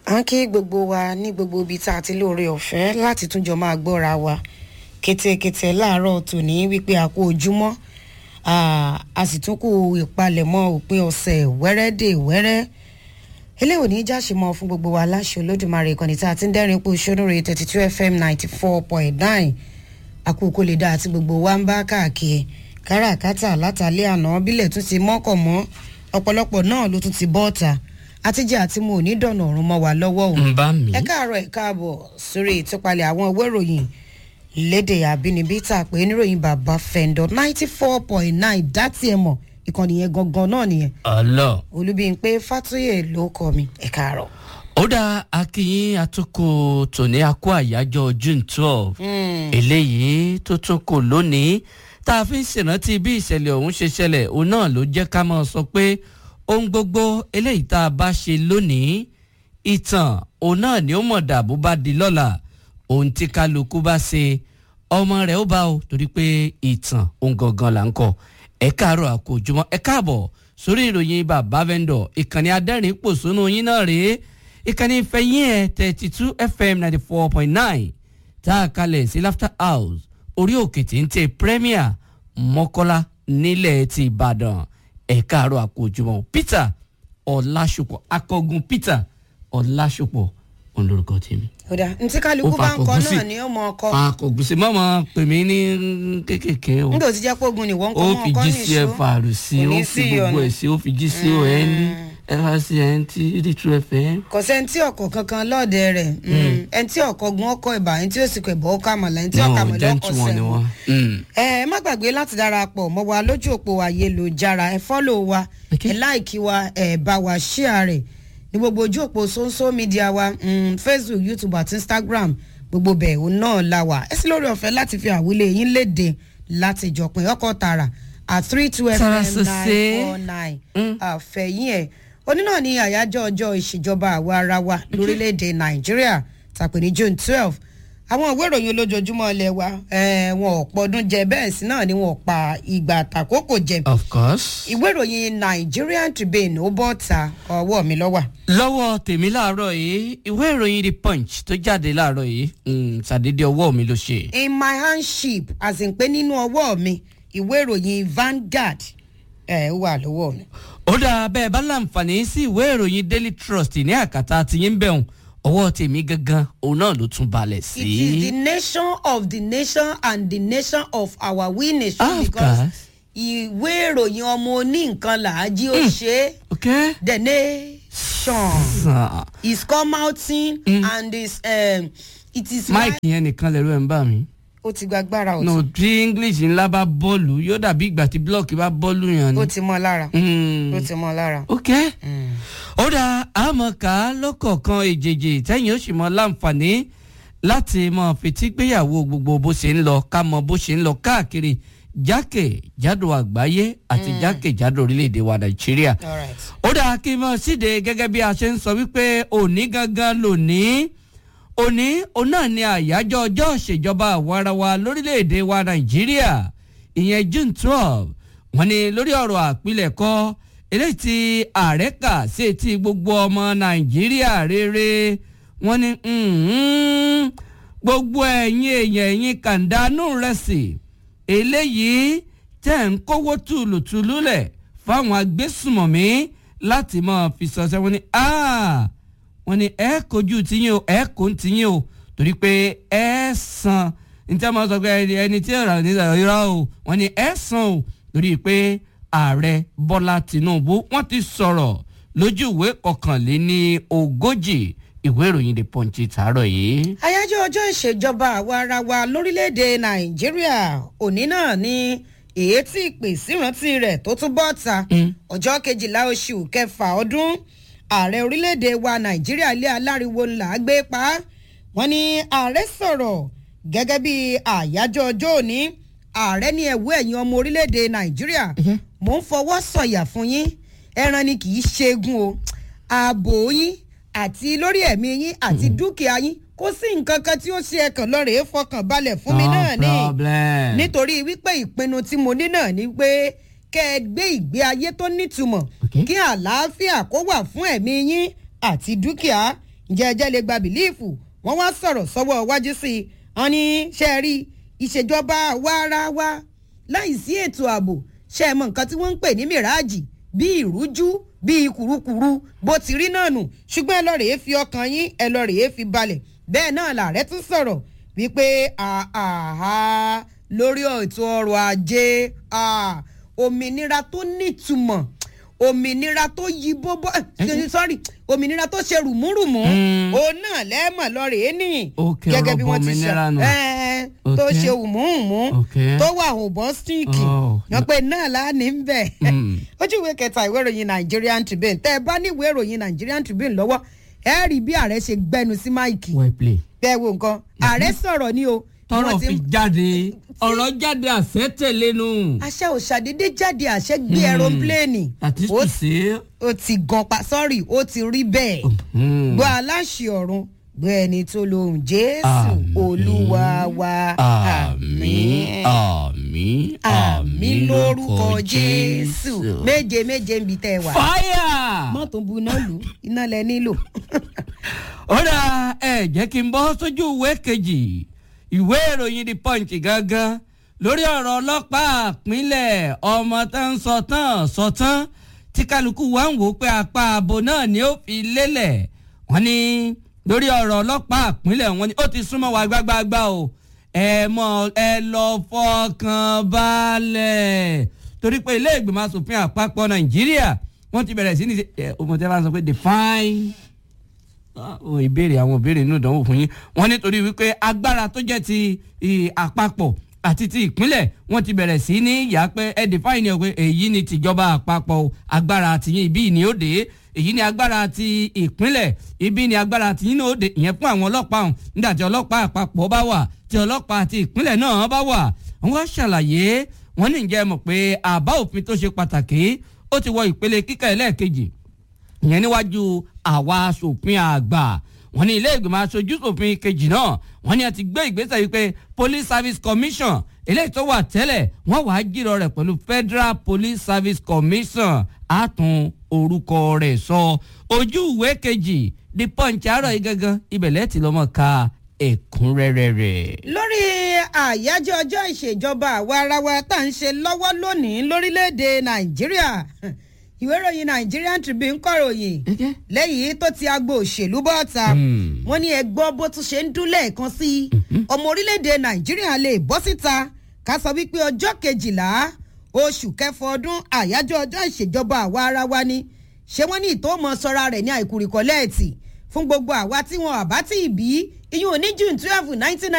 à ń kí gbogbo wa ní gbogbo ibi tá a ti lóore ọ̀fẹ́ láti túnjọ máa gbọ́ra wa kétékété láàárọ̀ tòní wípé a kú ojúmọ́ a sì tún kú ìpalẹ̀mọ́ òpin ọ̀sẹ̀ wẹ́rẹ́dẹ̀ wẹ́rẹ́ eléwò ní jáṣe mọ́ fún gbogbo wa láṣẹ olódùmarè ìkànnì tá a ti ń dẹ́rìn pé sónúre thirty two fm ninety four point nine àkókò lè dá àti gbogbo wa ń bá káàkiri káràkátà látàlẹ́ àná bílẹ̀ tún ti mọ́kàn mọ́ ọ̀pọ̀lọpọ̀ náà ló tún ti bọ́ọ̀ta àtijọ́ àti mo ò ní dọ̀nà ọ̀run mọ́ wa lọ́wọ́ o. ń bá mi. ẹ káàárọ̀ ẹ káàbọ̀ sórí ìtúpalẹ̀ àwọn ìwé ìròyìn lédè àbínibí tá a pè é níròyìn bàbá fẹ́ńdọ̀ ninety four point nine dátì ẹ̀ mọ̀ ìkànnì yẹn gangan náà nìyẹn ọlọ. olúbíyìnpé fàtúyè ló kọ mi ẹ káàárọ̀. ó dá akínyìn àtúkò tòní akó àyájọ́ june twelve eléyìí tó tún kò lónìí tá a fi ń ṣèrántí bí ìṣẹ̀lẹ̀ ọ̀hún ṣe ṣẹlẹ̀ òun náà ló jẹ́ ká máa sọ pé ohun gbogbo eléyìí tá a bá ṣe lónìí ìtàn òun náà ni ó mọ̀ dàbó bá di lọ́la ohun tí kálukú bá ṣe ọmọ rẹ̀ ó bá o torí pé ìtàn òun gangan là ń kọ ẹ káàárọ̀ àkójúmọ́ ẹ káàbọ̀ sórí ìròyìn bàbá vendor ìkànnì adẹ́rìn pòṣónú yín náà rèé ìkànnì ìfẹ̀yìn ẹ̀ thirty two fm ninety four point nine tá a kalẹ̀ sí laughter house orí òkè tí ń tẹ premier mọ́kọ́lá nílẹ̀ ti ìbàdàn ẹ káàárọ̀ àkójúmọ́ peter ọ̀làṣùpọ̀ akọgun peter ọ̀làṣùpọ̀ òun lorúkọ tèmi. kódà ntí kálukú bá ń kọ náà ni ó mọ ọkọ akọ̀gùsì mọ́mọ́ pè mí ní kékèké o nígbà tí jẹ́ pé ogun ni wọ́n ń kọ́ ó mọ́ fi ọkọ ní gcf ìṣó àrù sí Kò ní ó fi sí gbogbo ọ̀nà. ẹ̀ sí ó fi gco ẹ̀ ní frcn tí eighty two fm. kò sẹ́ni tí ọkọ̀ kankan lọ́ọ̀dẹ rẹ̀ ẹni tí ọkọ̀ gun ọkọ̀ ìbà ẹni tí ó sì kọ̀ ìbọ̀ ọkọ̀ àmàlà ẹni tí ọkọ̀ àmàlà ọkọ̀ gentle wọn ni sẹ́wọ̀n. wọn. Mm. ẹ ẹ má gbàgbé láti darapọ̀ mọ́ wa lójú òpó ayélujára ẹ fọ́lò wa Okay. ẹ láìkí wa ẹ bá wa ṣíà rẹ̀ ní gbogbo ojú òpó social media wa mm, facebook youtube àti instagram gbogbo bẹ̀ òun náà la wà ẹ sì lórí ọ̀fẹ́ láti fi àwílé yín léde láti ìjọpin ọkọ̀ tààrà at three two fm Tara nine sose. four nine Mm. àfẹ̀yìn ẹ̀ òní náà ní àyájọ́ ọjọ́ ìṣèjọba àwa ara wa lórílẹ̀‐èdè nàìjíríà tàpé ní june twelve àwọn ìwé ìròyìn olójoojúmọ́ ilé wa eh, wọn ò pọdún jẹ bẹ́ẹ̀ sí náà ni wọn ò pa ìgbà àtàkókò jẹ of course. ìwé ìròyìn nigerian tribune ó bọ́ ta ọwọ́ mi lọ́wọ́ lọ́wọ́ tèmi láàárọ̀ yìí ìwé ìròyìn the punch tó jáde láàárọ̀ yìí mm, ṣàdédé ọwọ́ mi ló ṣe. in my handship as in pé nínú ọwọ́ mi ìwé ìròyìn vanguard ẹ̀ wà lọ́wọ́ mi. ó dáa bẹ́ẹ̀ bá láǹfààní sí ìwé ìròyìn daily trust ní àkàtà tiyín bẹ̀rùn ọwọ́ tèmi gangan òun náà ló tún balẹ̀ It is the sí. nation of the nation and the nation of our we nation Of because course. ìwé ìròyìn ọmọ oní nǹkan làájí ó ṣe é. ok. the nation sàn. is come outing and is um, it is mike yẹn nìkan lẹ̀rọ ẹ̀ ń bà mí. ó ti gba agbára no ọ̀tún tí english ńlá bá bọ́ọ̀lù yóò dàbí ìgbà tí blọọkì bá bọ́ọ̀lù yàn ó ni. ti mọ́ lára Mm. ó ti mọ́ lára. ok. ó dá àmọ̀ká lọ́kọ̀ọ̀kan èjèèjì tẹ́yìn ó sì mọ láǹfààní láti mọ fetí gbéyàwó gbogbo bó ṣe ń lọ ká mọ bó ṣe ń lọ káàkiri jákèjádò àgbáyé àti jákèjádò orílẹ̀-èdè wa nàìjíríà. all right. ó dáa kí n mọ síde gẹ́gẹ́ bí a ṣe ń sọ wípé òní gangan lónìí òní òun náà ni àyájọ́ ọjọ́ ìṣèjọba àwarawa lórílẹ̀‐èdè wa nàìjíríà ìyẹn june twelve wọ́n ní lórí ọ̀rọ̀ àpilẹ̀kọ eléyìí tí ààrẹ kà sí etí gbogbo ọmọ nàìjíríà rere wọ́n ní "Mhm, gbogbo ẹ̀yin èèyàn ẹ̀yin kàńdánù rẹ̀ sí eléyìí tẹ̀ ń kówó tùlùtùlù lẹ̀ fáwọn agbésùmọ̀mí láti máa fi sọ̀sẹ̀ wọn ni "Ah, wọ́n ní ẹ kojú tiyín o ẹ kò ń tiyín o torí pé ẹ san níta máa sọ pé ẹni- ẹni tí ọ̀rọ̀ ní ìrọ̀ o wọ́n ní ẹ san o torí pé ààrẹ bọ́lá tìǹbù wọ́n ti sọ̀rọ̀ lójú ìwé kọkànléní ogójì ìwé ìròyìn the punch tààrọ̀ yìí. àyájọ́ ọjọ́ ìṣèjọba àwa ara wa lórílẹ̀‐èdè nàìjíríà òní náà ni èyí tí ìpè sírántí rẹ̀ tó tún bọ́ ta ọjọ́ kejìlá oṣù kẹfà ọdún ààrẹ orílẹ̀‐èdè wa nàìjíríà ilé aláriwo ńlá gbé pa á. wọ́n ní ààrẹ sọ̀rọ̀ gẹ́gẹ́ bí àyájọ́ ọjọ́ òní ààrẹ ní ẹ̀wọ́ ẹ̀yìn ọmọ orílẹ̀‐èdè nàìjíríà mò ń fọwọ́ sọ̀yà fún yín ẹran ni kì í ṣẹ́gun o ààbò yín àti lórí ẹ̀mí yín àti dúkìá yín kò sí nǹkan kan tí ó ṣe ẹ̀kàn lọ́rẹ̀ẹ́ fọkàn balẹ̀ fún mi náà no ní problem. nítorí wípé ìpinnu tí mo ní náà ni pé kẹ́ ẹ gbé ìgbé ayé tó nítumọ̀ Okay. kí àlàáfíà kó wà fún ẹ̀mí yín àti dúkìá ǹjẹ́ ẹjẹ́ lè gba bìlíìfù wọ́n wá sọ̀rọ̀ sọ́wọ́ wájú sí i wọ́n ní ṣe é rí ìṣèjọba wáráwá láì sí ètò ààbò ṣe é mọ nǹkan tí wọ́n ń pè ní mìráàjì bíi ìrújú bíi kùrukùru bó ti rí náà nù ṣùgbọ́n ẹ lọ rèé fi ọkàn yín ẹ lọ rèé fi balẹ̀ bẹ́ẹ̀ náà làárẹ̀ tún sọ̀rọ̀ wípé àhà lórí ètò ọrọ̀ ajé òmìnira tó nítumọ̀ òmìnira tó yí bóbó sorry òmìnira tó ṣe rùmúrùmú òun náà lẹ́ẹ̀mọ̀ lọ́ọ̀rẹ́ ní gẹ́gẹ́ bí wọ́n ti ṣe tó ṣe hùmúhùmú tó wà òbọ̀n stíìkì wọ́n pe náà láàánú ń bẹ̀ ojú ìwé kẹta ìwé ìròyìn Nigerian Tribune tẹ́ ẹ bá ní ìwé ìròyìn Nigerian Tribune lọ́wọ́ ẹ rí bí ààrẹ ṣe gbẹnu sí máìkì bẹ́ẹ̀ wo nǹkan ààrẹ sọ̀rọ̀ ni o tọrọ fi jáde ọ̀rọ̀ jáde àṣẹ tẹ̀lé nu. àṣẹ ò ṣàdédé jáde àṣẹ gbé ẹrọpléènì. àti tùsí. ó ti gan pa sọ́ọ̀rì ó ti rí bẹ́ẹ̀. gbọ́ aláṣẹ ọ̀run gbọ́ ẹni tó lóhùn jésù olúwa wa. àmín àmín àmín lórúkọ jésù méje méje ń bi tẹ́ ẹ wà. fáyà. mọ́tò bu iná lù iná lẹ nílò. ó dà ẹ jẹ́ kí n bọ́ sójú ìwé kejì ìwé ìròyìn the punch gangan lórí ọ̀rọ̀ ọlọ́pàá àpínlẹ̀ ọmọ tó ń sọ tán sọ tán tí kálukú wa ń wò pé apá abo náà ni ó fi lélẹ̀ wọ́n ní lórí ọ̀rọ̀ ọlọ́pàá àpínlẹ̀ wọ́n ní ó ti súnmọ́ wa gbágbáágbá o ẹ mọ ẹ lọ fọkàn balẹ̀ torí pé ilé ìgbìmọ̀ asòfin àpapọ̀ nàìjíríà wọ́n ti bẹ̀rẹ̀ sí ní ọmọdé bá ń sọ pé define ìbéèrè àwọn ìbéèrè inú ìdánwò fún yín wọ́n nítorí wípé agbára tó jẹ́ ti àpapọ̀ àti ti ìpínlẹ̀ wọ́n ti bẹ̀rẹ̀ sí ní yà pé ẹ define ni pé èyí ni tìjọba àpapọ̀ agbára tìyín ibi ni ó dé èyí ni agbára ti ìpínlẹ̀ ibi ni agbára tìyín ní ó dé ìyẹn fún àwọn ọlọ́pàá ọ̀hún nígbà tí ọlọ́pàá àpapọ̀ bá wà tí ọlọ́pàá ti ìpínlẹ̀ náà bá wà wọ́n ṣàlàyé wọ́n ní ǹjẹ́ mọ̀ pé àbá òfin tó ṣe pàtàkì ó ti wọ ìpele kíkà ẹlẹ́ẹ̀kejì ìyẹn níwájú àwa aṣòfin àgbà wọ́n ní ilé ìgbìmọ̀ aṣojú ṣòfin kejì náà wọ́n ní a ti gbé ìgbésẹ̀ wípé police service commission eléyìí tó wà tẹ́lẹ̀ wọ́n wàá jírọ rẹ̀ pẹ̀lú federal police service commission àtún orúkọ rẹ̀ sọ ojú ìwé kejì the punch àárọ̀ yìí gangan ibẹ̀lẹ̀ tí lọ́mọ ka ẹ̀kúnrẹ́rẹ́ rẹ̀. lórí àyájọ́ ọjọ́ ìṣèjọba àwa ara wa tá à ń ṣe lọ́wọ́ lónìí lórílẹ̀‐èdè nàìjíríà ìwé ìròyìn Nigerian Tribune kọ̀ròyìn lẹ́yìn tó ti agbo òṣèlú bọ́ta wọ́n ní ẹgbọ́n bó tún ṣe ń dún lẹ́ẹ̀kan sí i ọmọ orílẹ̀-èdè Nàìjíríà lè bọ́ síta ká sọ wípé ọjọ́ kejìlá oṣù kẹfọ ọdún àyájọ́ ọjọ́ ìṣèjọba àwa ara wa ni ṣé wọ́n ní ìtòmọ̀ sọ́ra rẹ̀ ní àìkúrìkọ́lẹ́ẹ̀tì fún gbogbo àwa tí wọn àbá tí ì bí iyún ní June twelve nineteen